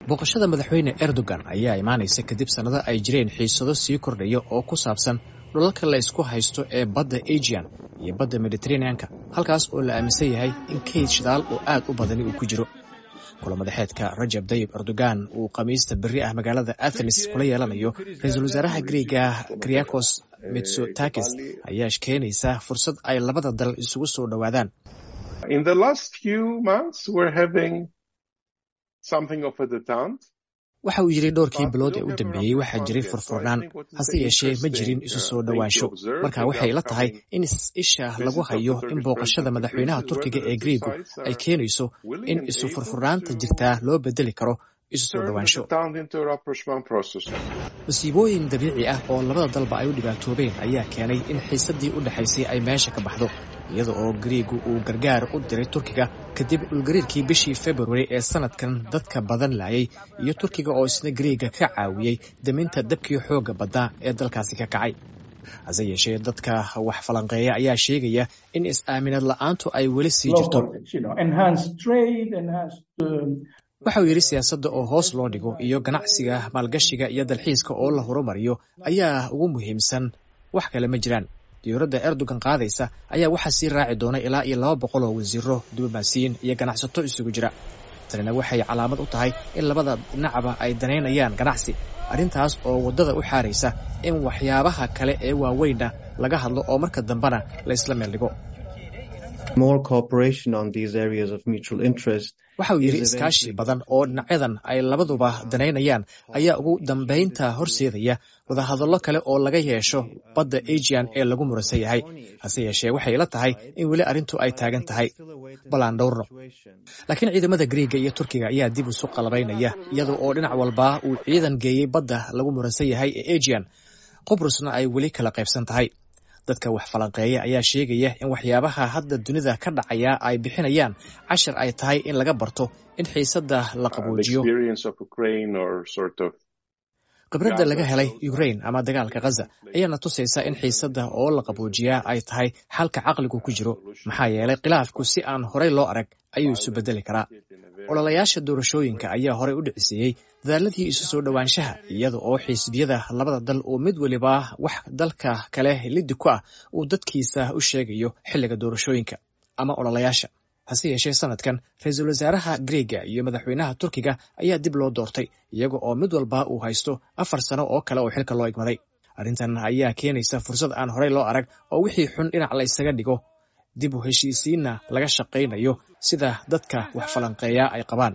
booqashada madaxweyne erdogan ayaa imaanaysa kadib sannado ay jireen xiisado sii kordhaya oo ku saabsan dhulalka la ysku haysto ee badda ajian iyo badda mediteraneanka halkaas oo la aaminsan yahay in kayd shidaal oo aad u badani uu ku jiro kulamadaxeedka rajab dayib erdogan uu khamiista berri ah magaalada athenes kula yeelanayo ra-iisul wasaaraha griega kriakos mitsotakis ayaa keenaysa fursad ay labada dal isugu soo dhowaadaan waxa uu yidhi dhowrkii bilood ee u dambeeyey waxaa jiray furfurnaan hase yeeshee ma jirin isu soo dhowaansho marka waxay la tahay in isha lagu hayo in booqashada madaxweynaha turkiga ee griegu ay keenayso in isu furfurnaanta jirtaa loo bedeli karo isu soo dhowaansho masiibooyin dabiici ah oo labada dalba ay u dhibaatoobeen ayaa keenay in xiisaddii u dhexaysay ay meesha ka baxdo iyada oo griigu uu gargaar u diray turkiga kadib dhulgariirkii bishii februari ee sanadkan dadka badan laayay iyo turkiga oo isna griiga ka caawiyey daminta dabkii xoogga badnaa ee dalkaasi ka kacay hase yeeshee dadka wax falanqeeya ayaa sheegaya in is-aaminad la'aantu ay weli sii jirto waxa uu yidhi siyaasadda oo hoos loo dhigo iyo ganacsiga maalgashiga iyo dalxiiska oo la horumariyo ayaa ugu muhiimsan wax kale ma jiraan diyuuradda erdogan qaadaysa ayaa waxaa sii raaci doona ilaa iyo laba boqol oo wasiiro diblomaasiyiin iyo ganacsato isugu jira tanina waxay calaamad u tahay in labada dhinacba ay danaynayaan ganacsi arrintaas oo waddada u xaaraysa in waxyaabaha kale ee waaweynna laga hadlo oo marka dambena la isla meel dhigo waxa uu yidhi iskaashi badan oo dhinacyadan ay labaduba danaynayaan ayaa ugu dambaynta horseedaya wadahadallo kale oo laga yeesho badda ajian ee lagu muransan yahay hase yeeshee waxay la tahay in weli arrintu ay taagan tahay balaan dhowrno laakiin ciidamada griiga iyo turkiga ayaa dib isu qalabaynaya iyada oo dhinac walba uu ciidan geeyey badda lagu muransan yahay ee ajian qubrusna ay weli kala qaybsan tahay dadka wax falanqeeya ayaa sheegaya in waxyaabaha hadda dunida ka dhacaya ay bixinayaan cashar ay tahay in laga barto in xiisadda la qabuujiyo khibradda laga helay ukrain ama dagaalka khaza ayaana tusaysa in xiisadda oo la qabuujiyaa ay tahay xalka caqligu ku jiro maxaa yeelay khilaafku si aan horey loo arag ayuu isu bedeli karaa ololayaasha doorashooyinka ayaa horey u dhiciseeyey dadaaladii isu soo dhowaanshaha iyada oo xisbiyada labada dal uu mid weliba wax dalka kale liddi ku ah uu dadkiisa u sheegayo xilliga doorashooyinka ama ololayaasha hase yeeshee sanadkan ra-iisul wasaaraha griega iyo madaxweynaha turkiga ayaa dib loo doortay iyaga oo mid walba uu haysto afar sano oo kale oo xilka loo igmaday arrintan ayaa keenaysa fursad aan horey loo arag oo wixii xun dhinac la ysaga dhigo dib u heshiisiinna laga shaqaynayo sida dadka wax falanqeeya ay qabaan